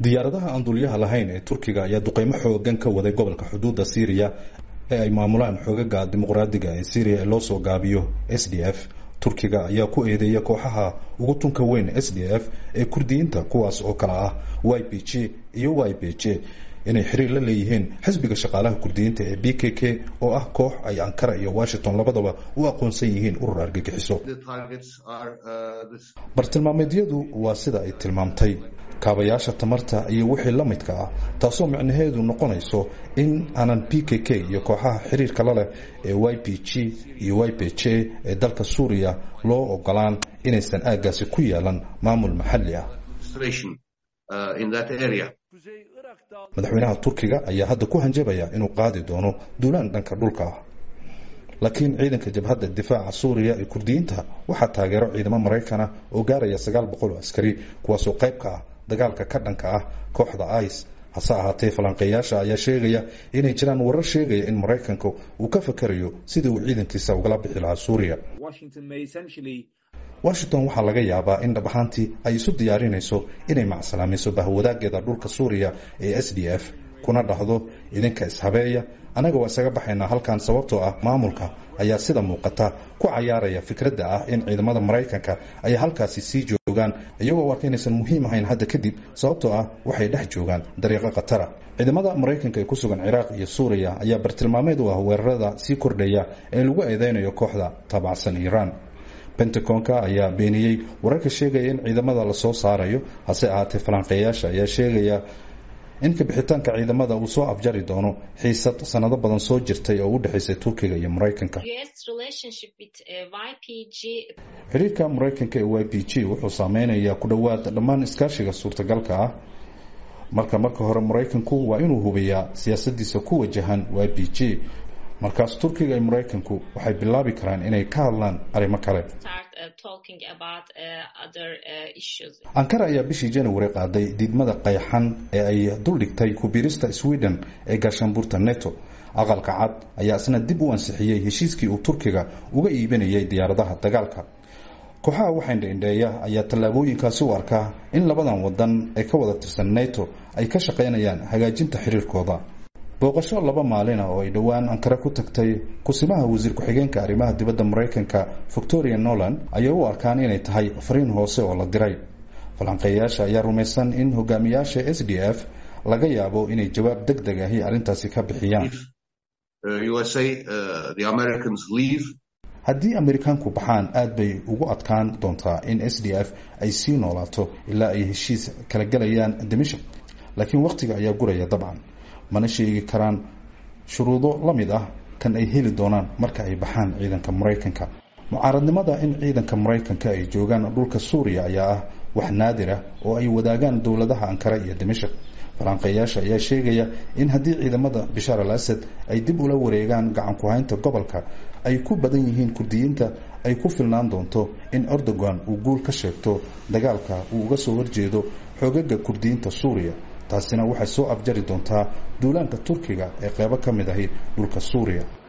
diyaaradaha aan dulyaha lahayn ee turkiga ayaa duqeymo xoogan ka waday gobolka xuduudda syriya ee ay maamulaan xoogaga dimuqraadiga ee syriya ee loo soo gaabiyo s d f turkiga ayaa ku eedeeya kooxaha ugu tunka weyn s d f ee kurdiyiinta kuwaas oo kale ah y b g iyo y b j inay xiriir la leeyihiin xisbiga shaqaalaha kurdiyiinta ee b k k oo ah koox ay ankara iyo washington labadaba u aqoonsan yihiin urur argagixiso bartilmaameedyadu waa sida ay tilmaamtay kaabayaasha tamarta iyo wixii la midka ah taasoo micnaheedu noqonayso in aanan b k k iyo kooxaha xiriirka la leh ee y b g iyo y b j ee dalka suuriya loo ogolaan inaysan aaggaasi ku yeelan maamul maxalli ah madaxweynaha turkiga ayaa hadda ku hanjabaya inuu qaadi doono duulaan dhanka dhulka ah laakiin ciidanka jabhadda difaaca suuriya ee kurdiyiinta waxaa taageero ciidamo maraykana oo gaaraya sagaal boqol oo askari kuwaasoo qayb ka ah dagaalka ka dhanka ah kooxda ice hase ahaatee falanqeeyaasha ayaa sheegaya inay jiraan warar sheegaya in maraykanka uu ka fakarayo sidii uu ciidankiisa ugala bixi lahaa suuriya washington waxaa laga yaabaa in dhab ahaantii ay isu diyaarinayso inay macsalaamayso bahwadaageeda dhulka suuriya ee s d f kuna dhahdo idinka ishabeeya annaga waa isaga baxaynaa halkan sababtoo ah maamulka ayaa sida muuqata ku cayaaraya fikradda ah in ciidamada maraykanka ay halkaasi sii joogaan iyagoo arka inaysan muhiim ahayn hadda kadib sababtoo ah waxay dhex joogaan dariiqo khatara ciidamada maraykanka ee ku sugan ciraaq iyo suuriya ayaa bartilmaameed u ah weerarada sii kordhaya ee lagu eedeynayo kooxda taabacsan iiraan pentagonka ayaa beeniyey wararka sheegaya in ciidamada lasoo saarayo hase ahaatee falanqeeyaasha ayaa sheegaya in kabixitaanka ciidamada uu soo afjari doono xiisad sanado badan soo jirtay oo u dhexaysay turkiga iyo maraykanka xiriirka maraykanka ee y b g wuxuu saameynayaa ku dhowaad dhammaan iskaashiga suurtagalka ah marka marka hore maraykanku waa inuu hubiyaa siyaasadiisa ku wajahan y b g markaas turkiga iyo maraykanku waxay bilaabi karaan inay ka hadlaan arrimo kale ankara ayaa bishii january qaaday diidmada qayxan ee ay duldhigtay kubiirista sweden ee gaashaanbuurta neto aqalka cad ayaa isna dib u ansixiyey heshiiskii uu turkiga uga iibinayay diyaaradaha dagaalka kooxaha waxaindhaindheeya ayaa tallaabooyinkaasi u arkaa in labadan wadan ee ka wada tirsan neto ay ka shaqaynayaan hagaajinta xiriirkooda booqasho laba maalin ah oo ay dhowaan ankara ku tagtay kusimaha wasiir ku-xigeenka arrimaha dibadda maraykanka victoria noland ayay u arkaan inay tahay fariin hoose oo la diray falanqeeyaasha ayaa rumaysan in hogaamiyaasha s d f laga yaabo inay jawaab deg deg ahi arrintaasi ka bixiyaan haddii amerikaanku baxaan aad bay ugu adkaan doontaa in s d f ay sii noolaato ilaa ay heshiis kala gelayaan dimashik laakiin wakhtiga ayaa guraya dabcan mana sheegi karaan shuruudo la mid ah kan ay heli doonaan marka ay baxaan ciidanka maraykanka mucaaradnimada in ciidanka maraykanka ay joogaan dhulka suuriya ayaa ah wax naadir ah oo ay wadaagaan dowladaha ankara iyo dimashik falanqeeyaasha ayaa sheegaya in haddii ciidamada bishaar al asad ay dib ula wareegaan gacan ku-haynta gobolka ay ku badan yihiin kurdiyiinta ay ku filnaan doonto in erdogan uu guul ka sheegto dagaalka uu uga soo horjeedo xoogaga kurdiyiinta suuriya taasina waxay soo afjari doontaa duulaanka turkiga ee qeybo ka mid ahi dhulka suuriya